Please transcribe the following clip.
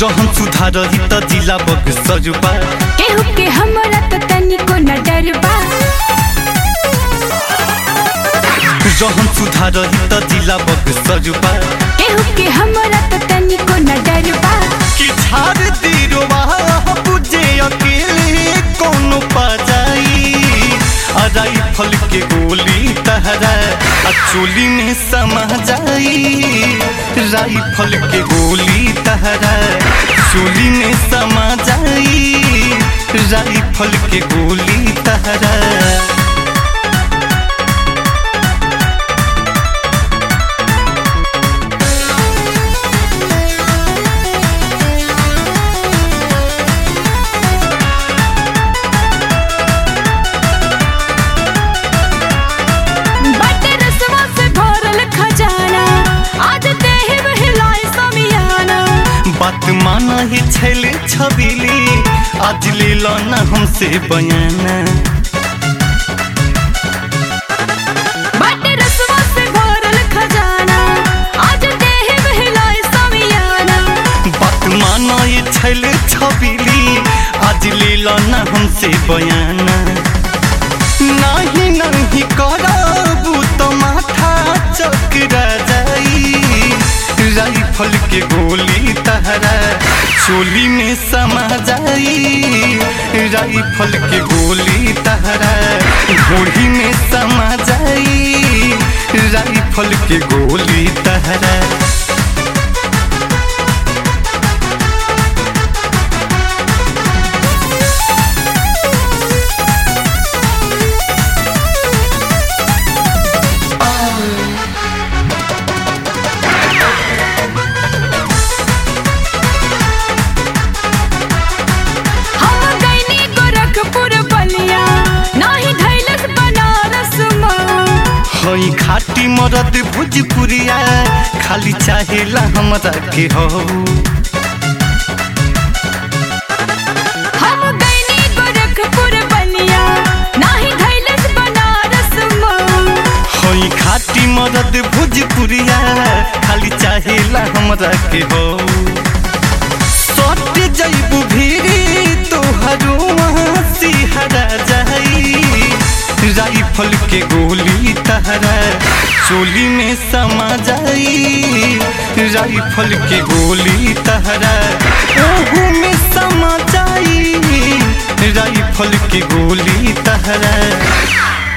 रहन सुधार ही त जिला बग सजुबा केहू के हमरा तो तनिको न डरबा रहन सुधार ही त जिला बग सजुबा केहू के हमरा तो तनिको न डरबा कि झाड़ दिरवा बुझे अकेले कोनो पा जाई अराई फल के गोली तहरा आ चोली में समा जाई राई फल के गोली तहरा चोली में समा जाई राई फल के गोली तहरा बाटे रसवा से भरल खजाना आज देहि बहिलाय समियाना बात माना ही छैले छबिली आज ले लो ना हमसे बयाना बाटे रसवा से भरल खजाना आज देहि बहिलाय समियाना बात माना ये छैले छबिली आज ले लो ना हमसे बयाना नहीं नहीं करबू तो माथा चकरा जाई राइफल के गोली तहरा चोली में समा जाई राइफल के गोली तहरा घोड़ी में समा जाई राइफल के गोली तहरा हम गइनी गोरखपुर बलिया नाही धैलस बनारस माँ हई खाटी मरद भोजपुरिया खाली चाहेला हमरा के हो हम गइनी गोरखपुर बलिया नाही धैलस बनारस माँ हई खाटी मरद भोजपुरिया खाली चाहेला हमरा के हो सट जैबू भीरी तोहरो सिहरा जाई राइफल के गोली तहरा चोली में समा जाई राइफल के गोली तहरा ओहू में समा जाई राइफल के गोली तहरा